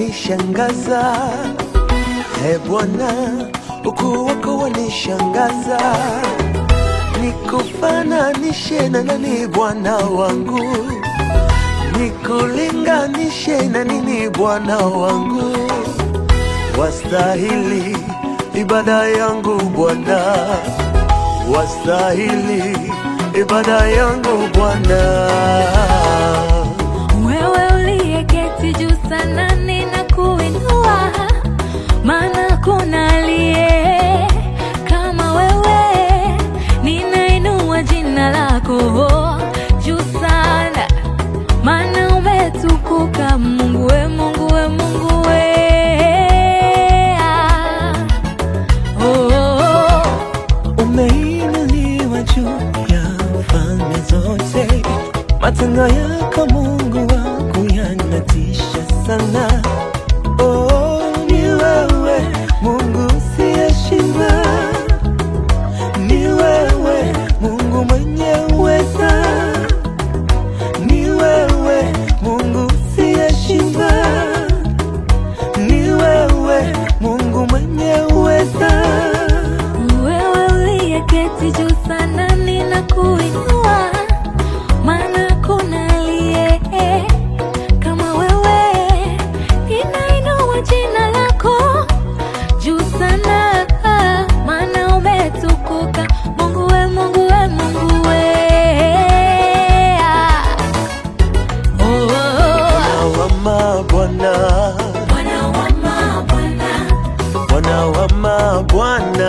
wanishangaza, e Bwana, ukuu wako wanishangaza. Nikufananishe na nani Bwana wangu? Nikulinganishe na nini Bwana wangu? Wastahili ibada yangu Bwana, wastahili ibada yangu Bwana. Wewe uliyeketi juu sana ninakuinua, maana kuna aliye kama wewe. Ninainua jina lako juu sana, maana umetukuka Mungu we, Mungu we, Mungu we. Ah. Oh, oh, oh. Umeinuliwa juu ya falme zote, matendo yako Mungu wangu yanatisha sana. Oh, ni wewe Mungu usiyeshindwa, ni wewe Mungu mwenye uweza, ni wewe Mungu usiyeshindwa, ni wewe Mungu mwenye uweza. Wewe uliyeketi juu sana ninakuinua, maana kuna aliye kama wewe. Ninainua jina lako juu sana, maana umetukuka Mungu we, Mungu we, Mungu we. Ah. Oh, oh, oh. Bwana wa mabwana, Bwana wa mabwana,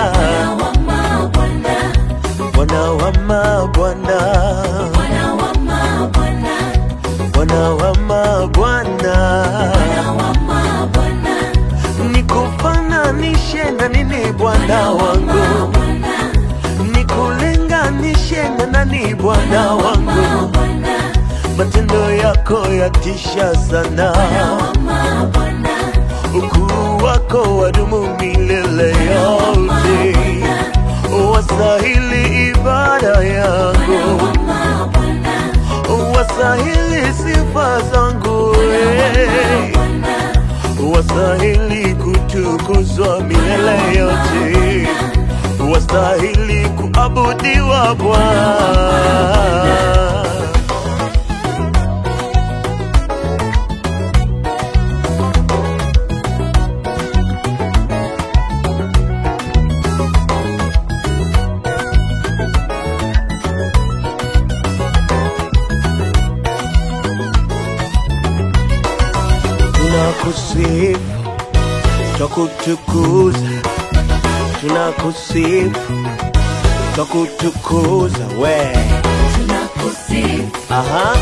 Bwana wa mabwana, Bwana wa mabwana, Bwana wa mabwana, Bwana wa Bwana wa mabwana, nikufananishe na nini Bwana wangu? Nikulinganishe na nani Bwana wangu? Matendo yako yatisha sana, ukuu wako wadumu milele yote, wastahili ibada yangu, wastahili sifa zangu, eh. wastahili kutukuzwa milele yote, wastahili kuabudiwa Bwana. Tunakusifu, twakutukuza, tunakusifu, twakutukuza we. Aha,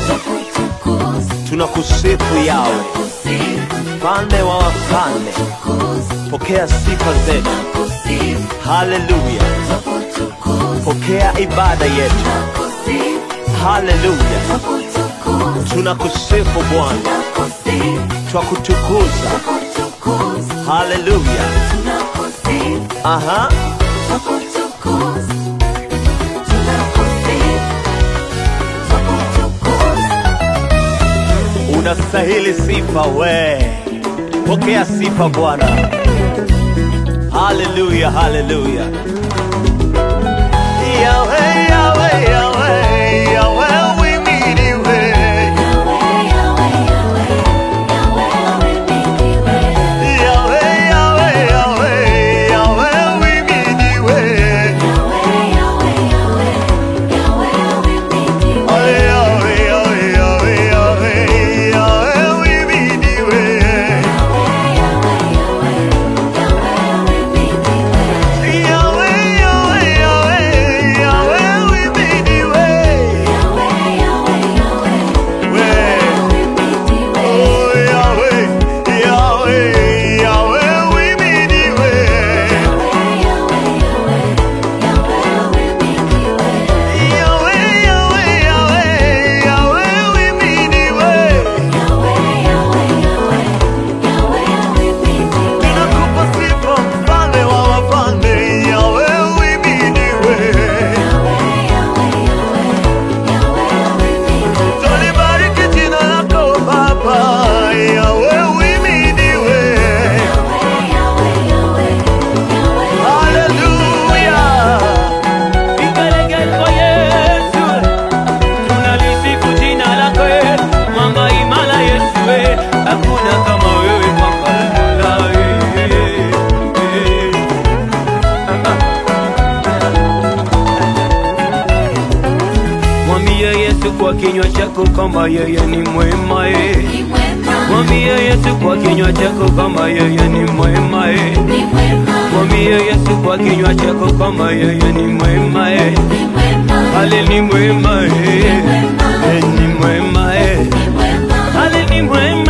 tunakusifu yawe, mfalme wa wafalme, pokea sifa zetu. Haleluya, pokea ibada yetu. Haleluya, tunakusifu Bwana, twakutukuza. Haleluya, aha, unastahili sifa we, pokea sifa Bwana. Haleluya, haleluya. Yahweh, Yahweh, Yahweh, Yahweh, uhimidiwe. Yahweh, Yahweh, Yahweh, Yahweh, uhimidiwe. Ay, Yahweh, Yahweh, Yahweh, Yahweh, Yahweh, uhimidiwe. Yahweh, Yahweh, Yahweh, Yahweh, kwa kinywa chako kama yeye ni mwema eh. ni mwema, Mwambie Yesu kwa kinywa chako kama yeye ni mwema eh. ni mwema, Mwambie Yesu kwa kinywa chako kama yeye ni mwema eh. ni mwema, Ale ni mwema eh. mwema, Eh, ni mwema eh. ni mwema, Ale ni mwema